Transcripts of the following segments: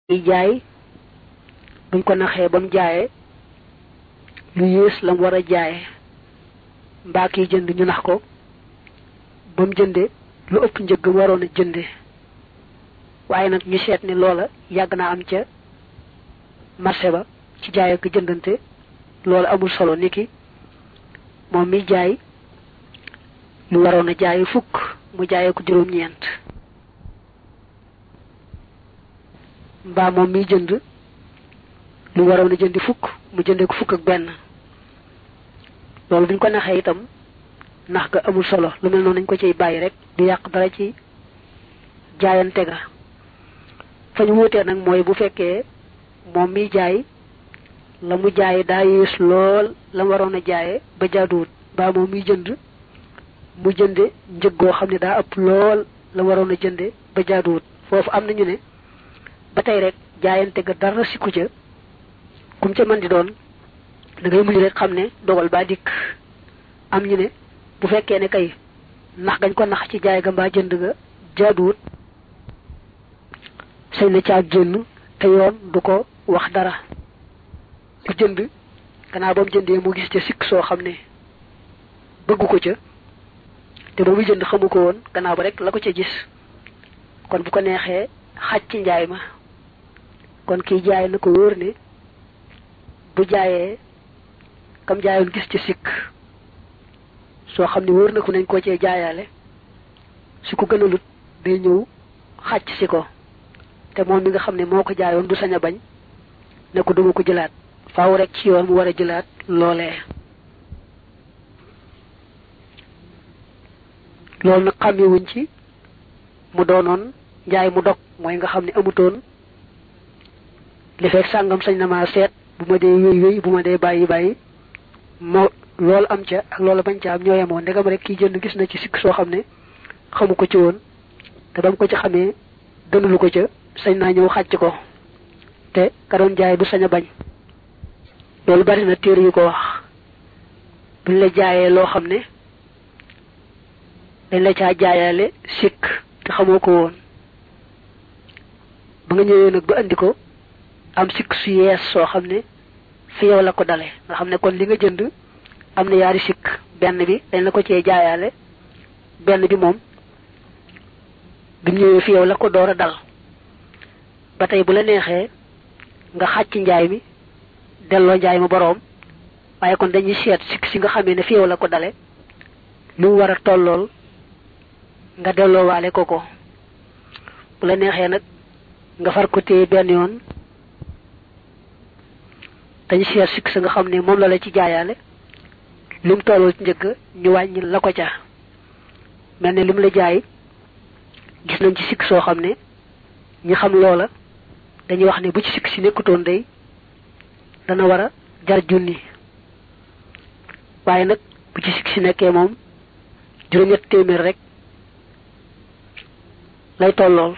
kiy jaay buñ ko naxee ba mu jaayee lu yées la mu war a jaaye mbaa kiy jënd ñu nax ko ba mu jënde lu ëpp njëgg waroon a jënde waaye nag ñu seet ni loola yàgg naa am ca marché ba ci jaay ak jëndante loola amul solo niki moom mi jaay lu waroon a jaay fukk mu jaayee ko juróom-ñeent mbaa moom miy jënd lu waroon a jëndi fukk mu jëndee ko fukk ak benn loolu buñ ko naxee itam nax ga amul solo lu mel noonu nañ ko ciy bàyyi rek du yàq dara ci jaayante ga fa ñu wuutee nag mooy bu fekkee moom miy jaay la mu jaaye daa yées lool la mu waroon a jaaye ba jaaduwut mbaa moom miy jënd mu jënde njëg goo xam ne daa ëpp lool la waroon a jënde ba jaaduwut foofu am nañu ne ba tey rek jaayante ga dara sikku ca kum ca mën di doon da ngay mujj rek xam ne dogal baa dikk am ñu ne bu fekkee ne kay nax gañ ko nax ci jaay ga mbaa jënd ga jaaduwut sañ na caa génn te yoon du ko wax dara ku jënd gannaaw ba mu jëndee mu gis ca sikk soo xam ne bëggu ko ca te ba muy jënd xamu ko woon gannaaw ba rek la ko ca gis kon bu ko neexee xaj ci njaay ma kon kiy jaay na ko wóor ne bu jaayee kam jaayoon gis ci sikk soo xam ne wóor na ko nañ koo cee jaayaale su ko gënalut day ñëw xàcc si ko te moom mi nga xam ne moo ko jaayoon du sañ a bañ ne ko duma ko jëlaat faaw rek ci yoon mu war a jëlaat loolee loolu nag xàmmewuñ ci mu doonoon njaay mu dog mooy nga xam ne amutoon li fekk sàngam sañ na maa seet bu ma dee wéy wéy bu ma dee bàyyi bàyyi moo loolu am ca ak loolu bañ ca am ñoo yemoo ndegam rek kiy jënd gis na ci sikk soo xam ne xamu ko ci woon te ba mu ko ci xamee gënulu ko ca sañ naa ñëw xàcc ko te ka doon jaay du sañ a bañ loolu bari na téere yu ko wax buñ la jaayee loo xam ne dañ la caa jaayaale sikk te xamoo ko woon ba nga ñëwee nag ba andi ko am sikk su yees soo xam ne fi yow la ko dale nga xam ne kon li nga jënd am na yaari sikk benn bi dañ la ko cee jaayaale benn bi moom bi mu ñëwee fi yow la ko door a dal ba tey bu la neexee nga xàcc njaay mi delloo njaay ma boroom waaye kon dañuy seet sikk si nga xamee ne fi yow la ko dale lu mu war a tollool nga delloo waale ko ko bu la neexee nag nga far ko téye benn yoon dañu seet sikk sa nga xam ne moom la la ci jaayaale lu mu tolloo ci njëgg ñu wàññi la ko ca mel ne li mu la jaay gis nañ ci sikk soo xam ne ñi xam loola dañuy wax ne bu ci sikk si nekkutoon day dana war a jar junni waaye nag bu ci sikk si nekkee moom juróom-ñett téeméer rek lay tollool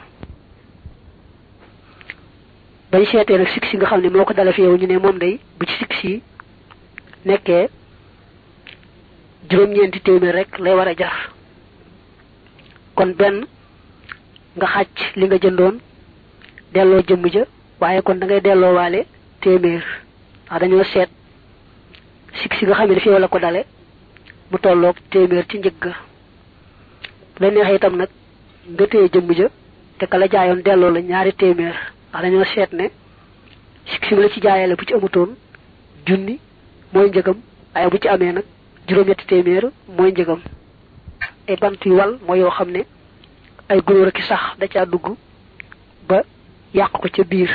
bañ seetee nag sikk si nga xam ne moo ko dala fi yow ñu ne moom day bu ci sikk si nekkee juróom-ñeenti téeméer rek lay war a jar kon benn nga xàcc li nga jëndoon delloo jëmm ja waaye kon da ngay delloo waale téeméer wax dañoo seet sikk si nga xam ne fi yow la ko dale mu tolloog téeméer ci njëg ga bu la neexee itam nag nga téye jëmm ja te ka la jaayoon delloo la ñaari téeméer wax dañoo seet ne sikk si la ci jaayale bu ci amutoon junni mooy njëgam waaye bu ci amee nag juróom-ñetti téeméer mooy njëgam ay bant yu wal mooy yoo xam ne ay gunóor ki sax da caa dugg ba yàq ko ca biir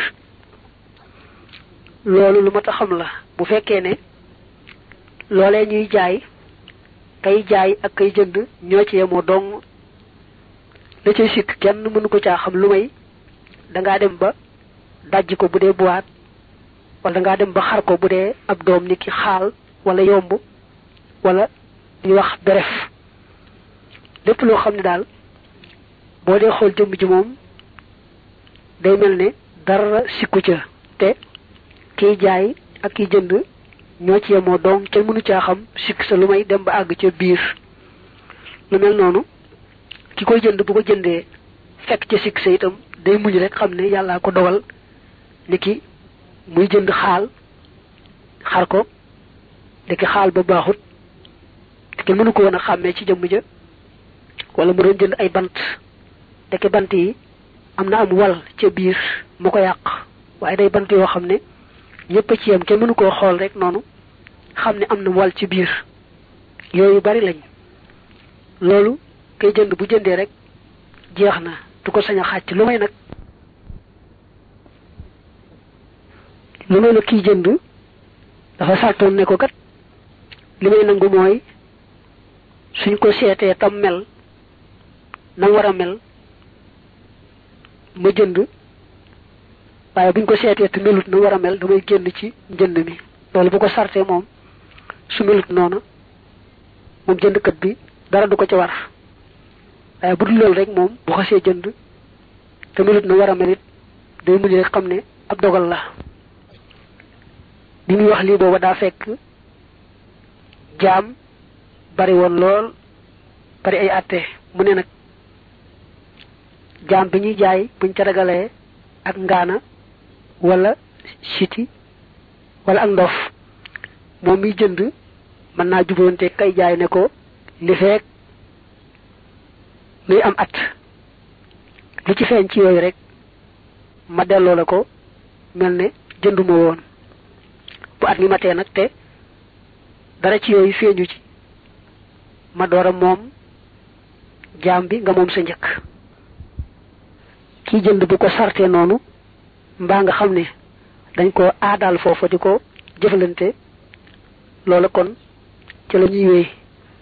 loolu lu mat a xam la bu fekkee ne loolee ñuy jaay kay jaay ak kay jënd ñoo ci yemoo dong la cay sikk kenn mënu ko caa xam lu may dangaa dem ba dajj ko bu dee buwaat wala dangaa dem ba xar ko bu dee ab doom ni ki xaal wala yomb wala ñuy wax bref lépp loo xam ne daal boo dee xool jëmm ji moom day mel ne dara sikku ca te kiy jaay ak kiy jënd ñoo ci yemoo doom kenn mënu caa xam sikk sa lu may dem ba àgg ca biir lu mel noonu ki koy jënd bu ko jëndee fekk ca sikk sa itam day muñ rek xam ne yàllaa ko dogal niki muy jënd xaal xar ko ndeki xaal ba baaxut te kenn mënu ko woon a xàmmee ci jëmm ja wala mu doon jënd ay bant ndeki bant yi am na am wal ca biir mu ko yàq waaye day bant yoo xam ne ñëpp a ci yam kenn mënu koo xool rek noonu xam ne am na wal ci biir yooyu bari lañ loolu kay jënd bu jëndee rek jeex na du ko sañ a xàcc lu may nag lu may nag kiy jënd dafa sàrtoon ne ko kat li may nangu mooy suñ ko seetee tam mel na war a mel ma jënd waaye buñ ko seetee te melut na war a mel damay génn ci njënd mi loolu bu ko sartee moom su melut noonu moom jëndkat bi dara du ko ci war waaye bu dul loolu rek moom bu xasee jënd te melut na war a mel it day mujj rek xam ne ab dogal la bi muy wax lii booba daa fekk jaam bari woon lool bari ay àtte mu ne nag jaam bi ñuy jaay buñ ca ragalee ak ngaana wala siti wala ak ndof moom miy jënd mën naa jubóonte kay jaay ne ko li feek luy am at lu ci feeñ ci yooyu rek ma delloo la ko mel ne jënduma woon bu at mi matee nag te dara ci yooyu feeñu ci ma door a moom jaam bi nga moom sa njëkk kii jënd bu ko sartee noonu mbaa nga xam ne dañ ko aadaal foofa di ko jëfalante loola kon ci la ñuy wéy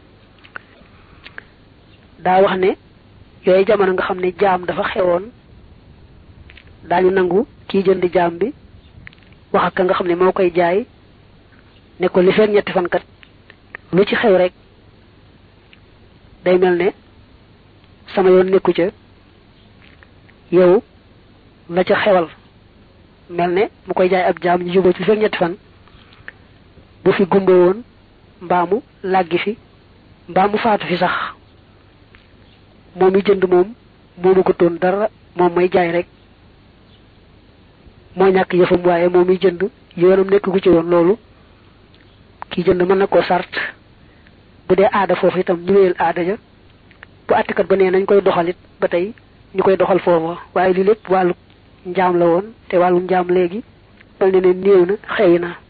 daa wax ne yooyu jamono nga xam ne jaam dafa xewoon daañu nangu kii jënd jaam bi wax ak ka nga xam ne moo koy jaay ne ko li fekk ñetti fan kat lu ci xew rek day mel ne sama yoon nekku ca yow la ca xewal mel ne mu koy jaay ab jaam ñu juboo ci li fekk ñetti fan bu fi gumba woon mbaamu làggi fi mbaamu faatu fi sax moom mi jënd moom moomu ko toon dara moom may jaay rek moo ñàkk yëfam waaye moom mi jënd yoonam nekk gu ci woon loolu kii jënd mën na koo sart bu dee aada foofu itam ñu wéyal aada ja bu àttikat ba nee nañ koy doxalit ba tey ñu koy doxal foofa waaye lii lépp wàllu njaam la woon te wàllu njaam léegi mel ne ne néew na xëy na